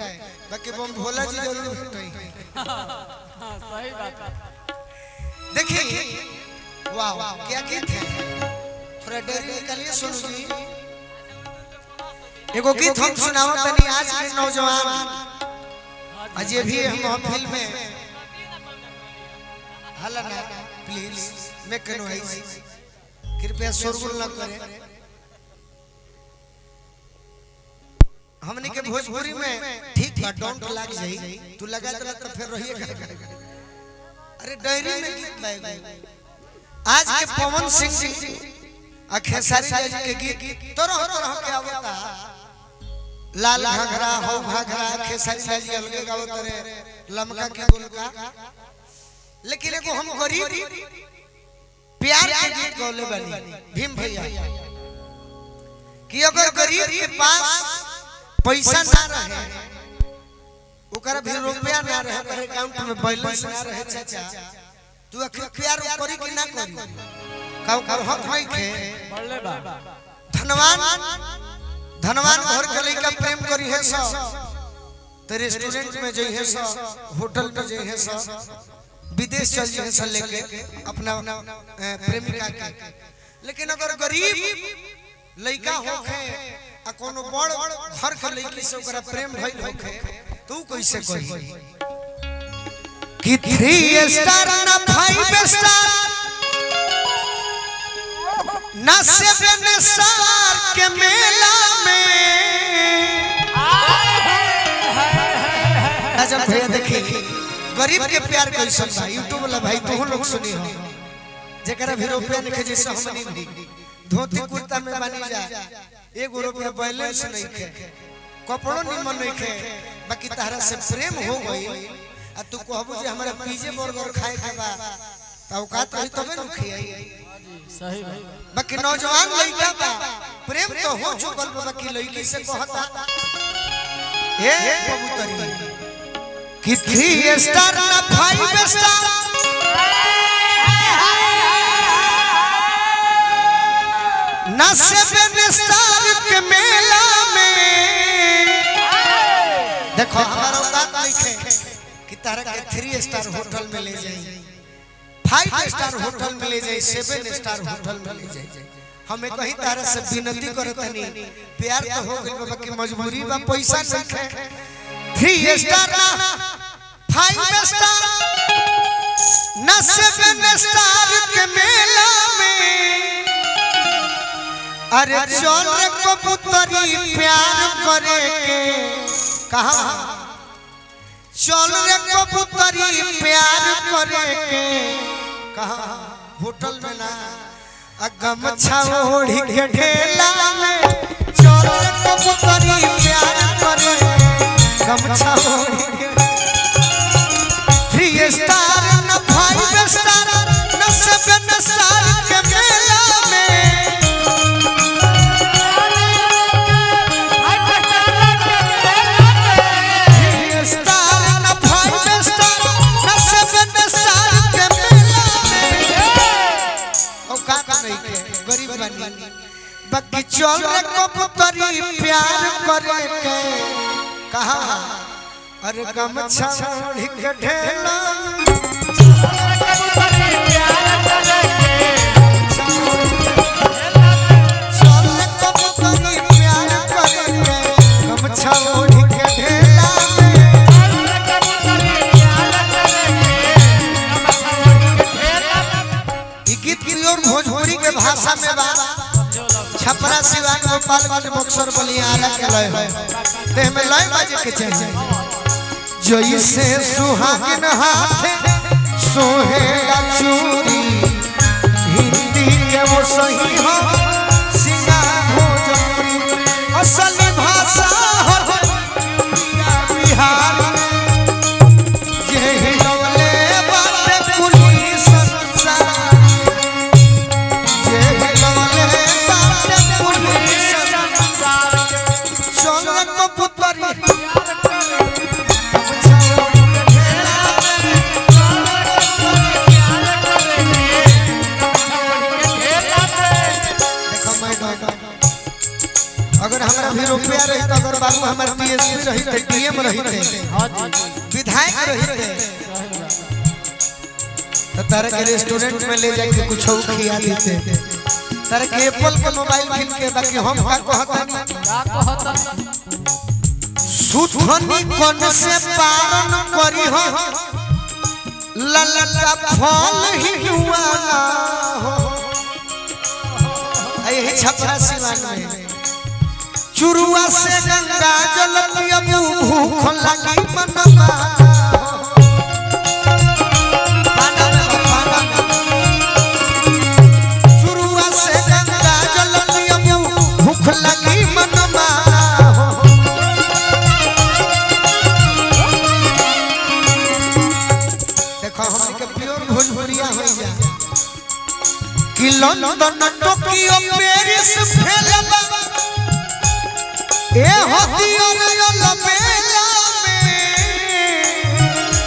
बाकी बम भोला जी जरूर भेटई हाँ सही बात है देखिए वाह क्या गीत है थोड़ा डर निकालिए सुनो जी एगो गीत हम सुनाओ तनी आज के नौजवान अजय भी हम महफिल में हला ना प्लीज मैं कनो है कृपया शोरगुल न करें हमने के भोजपुरी में ठीक बा डोंट लाग जाई तू लगा दे तो फिर रहिए का अरे डायरी में गीत लाएगा आज के पवन सिंह जी आ खेसारी जी के गीत तरह तरह के आवता लाल घाघरा हो घाघरा खेसारी जी अलगे गावत रे लमका के गुलका लेकिन एगो हम गरीब प्यार के गीत गौले बनी भीम भैया कि अगर गरीब के पास पैसा ना रहे ओकरा भी रुपया ना रहे ओकर अकाउंट में बैलेंस ना रहे चाचा तू अखिल प्यार करी कि ना करी काऊ काऊ हक होई के बढ़ले बा धनवान धनवान घर के लइका प्रेम करी है सो तो रेस्टोरेंट में जई है सो होटल में जई है सो विदेश चल जई है सो लेके अपना अ, प्रेमिका के लेकिन अगर गरीब लइका होखे आ कोनो बड़ घर के लइकी से ओकरा प्रेम भइल होखे तू कैसे कही कि थ्री स्टार ना फाइव स्टार ना सेवन स्टार के मेला में राजन भैया देखिए गरीब के प्यार कैसन बा यूट्यूब वाला भाई तू लोग सुनी हो जेकरा भी रुपया नहीं जैसे हमनी भी धोती कुर्ता में बनी जा एगो रुपया बैलेंस नहीं खे कपड़ो निमन नहीं खे बाकी तारा से प्रेम हो गई आ तू कहबो जे हमरा पिज्जे बर्गर खाए के बा त औकात रही तबे न खियाई सही भाई बाकी नौजवान लड़का बा प्रेम तो हो चुकल बा बाकी लड़की से कहता ए कबूतरी कि थ्री स्टार ना फाइव स्टार ना सेवन स्टार के मेला में देखो हमारा औकात नहीं है कि तारा के थ्री स्टार होटल में ले जाई फाइव स्टार होटल में ले जाए सेवन स्टार होटल में ले जाए हमें कहीं तारा से विनती करतनी प्यार तो हो गइल बा, बाकी मजबूरी बा पैसा नहीं है थ्री स्टार ना फाइव स्टार ना सेवन स्टार के मेला में अरे चल रे कबूतरी प्यार करे के कहा चल रे कबूतरी प्यार करे के कहा होटल में ना आ गमछा ओढ़ी के ढेला में चल रे कबूतरी प्यार करे के, गमछा ओढ़ी के थ्री स्टार न फाइव स्टार न सेवन स्टार के मेला में थ्री स्टार न फाइव स्टार न सेवन स्टार के मेला में औकात नहीं के गरीब बनी बाकी चल रे कबूतरी प्यार करे के कहा अरे गमछा ओढ़ी के ढेला में चल रे कबूतरी प्यार करे के गमछा ओढ़ी के ढेला में ई गीत प्योर भोजपुरी के भाषा में बा छपरा सिवान गोपालगंज बक्सर बलियारा के लय है देह में लय बाजे के चाहिए जैसे सुहागिन हाथे सोहेला चूड़ी हिंदी के वो सही हो सिंगार भोजपुरी असली भाषा हो बिहार जे हिलौले बाटे कुली संसार जे हिलौले बाटे कुली संसार चल कबूतरी देखो मैडम अगर हमरा भी रुपया डीएसपी रही थे डीएम रही थे हाँ जी विधायक रही थे सही बात तो तारा के रेस्टोरेंट में ले जाके कुछ और खिया देते तारा के एप्पल के मोबाइल किन के बाकी हम का कहता का कहता सुथनी कन से पालन करी हो ललका फल ही हुआला हो यही छपरा सिवान में चुरुआ से गंगा जल पियबू भूख लगी मनवा पाना में, पाना में। चुरुआ से गंगा जल पियबू भूख लगी मनवा देखो हमनी के प्योर भोजपुरिया होई जा कि लंदन टोकियो पेरिस फेलबा ए होतियो रे लमेला में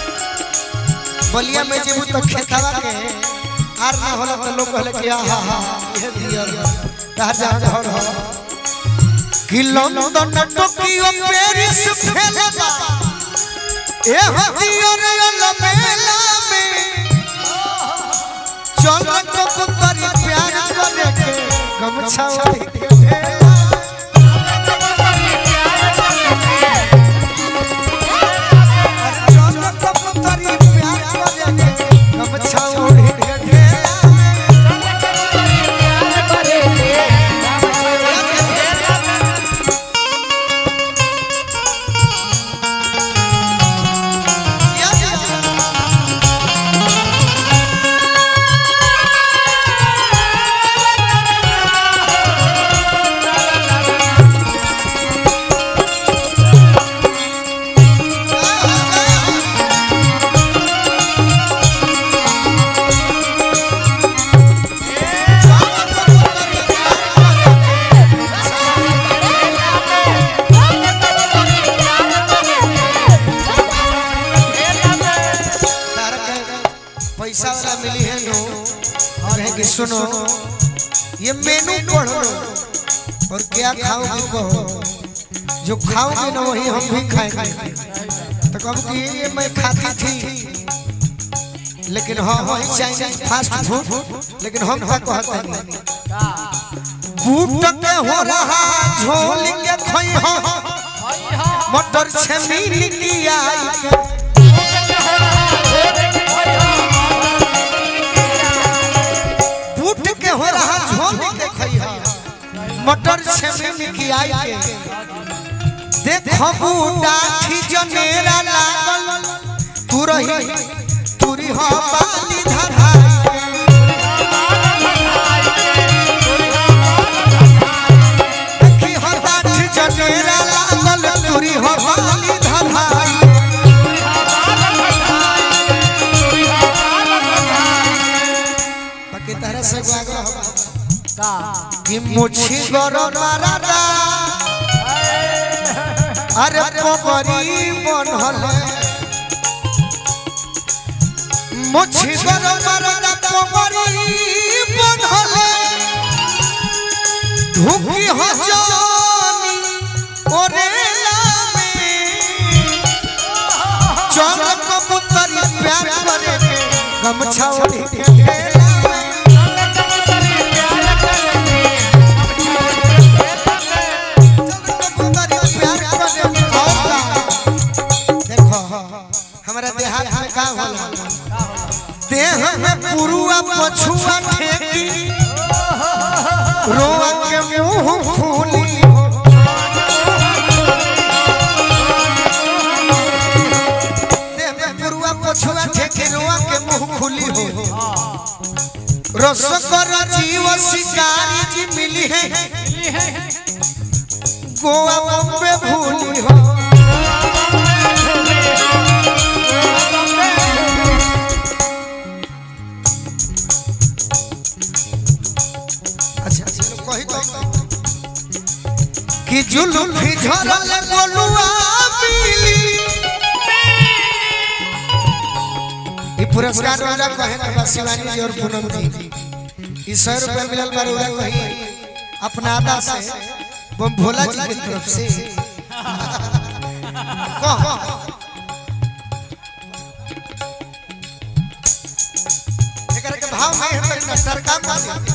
बलिया में जेबू तो खेतवा के आर ना होला तो लोग कहले कि आहा हा ये दियर कहा जा घर हो कि लंदन टोकियो पेरिस फेलबा ए होतियो रे लमेला में चल तो पुतरी प्यार करे के गमछा ओढ़ी के भेला अरे चल तो पुतरी प्यार करे के गमछा ओढ़ी के भेला या या तारा के पैसा वाला मिली है नो और है कि सुनो ये मेनू पढ़ लो और क्या खाओगे कहो जो खाओगे ना वही हम भी खाएंगे तो कब कि ये मैं खाती थी लेकिन हाँ वही चाइनीज फास्ट फूड लेकिन हम क्या कहते हैं का बूट के हो रहा झोल के खोई हो भाई हाँ मटर से मिल की आई के बूट के हो रहा झोल के खोई हो मटर से मिल की आई के देखो बूटा थी जनेरा लागल तू रही तुरी हो बाली धराई देखी हो बाठी जनेरा लागल तुरी हो बाली धराई बाकी तरह से आग्रह हो का कि मुछी गरम मारादा अरे पोपरी बनल मुछी गरम मारादा पोपरी बनल धुकी हो जानी ओरेला में चल कबूतरी प्यार करे के गमछा ओढ़ी के ढेला में देखो हमारा देहात में का होला देह में पुरुआ पछुआ ठेकी रोआ के मुंह फूली देह में पुरुआ पछुआ ठेकी रोआ के मुंह खुली हो रसकर जीव शिकारी जी मिली है गोवा बम्बे भूली हो अच्छा चलो कही तो कि जुल्फी झरल गोलुआ मिली ये पुरस्कार वाला कहे ना बस शिवानी जी और पूनम जी ई सौ रुपया मिलल बार उड़ा कही अपना अदा से वो भोला जी की तरफ से कह एकरा के भाव नहीं है पर ना सरकार मानी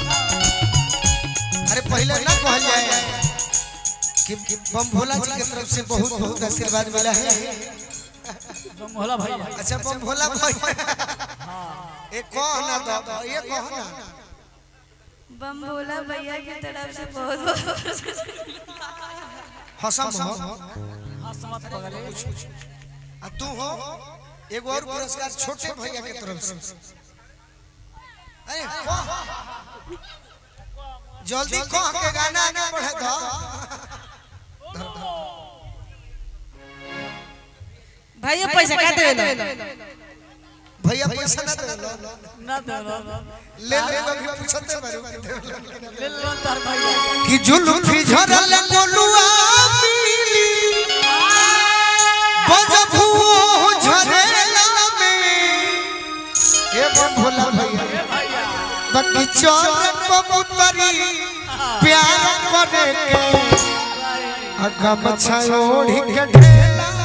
अरे पहले ना कहल जाए कि कि बम भोला जी के तरफ से बहुत बहुत आशीर्वाद मिला है तुम होला भैया अच्छा बम भोला भाई एक कह ना तो ये कह ना बम भोला भैया की तरफ से बहुत बहुत हसम हो हां समझ पगले आ तू हो एगो और पुरस्कार छोटे भैया के तरफ से अरे कह जल्दी कह के गाना आगे बढ़े दो भैया पैसा का देवे भैया पैसा ना दे लो ना दे लो ले ले अभी पूछते बारू कि देवे लो कि ना। ले लो तार भैया कि जुल्फी झरल कोलुआ मिली बजबू झरेला में ए बम भोला भैया भैया बाकी चोर कबूतरी प्यार करे के अगम छयोड़ी के ढेला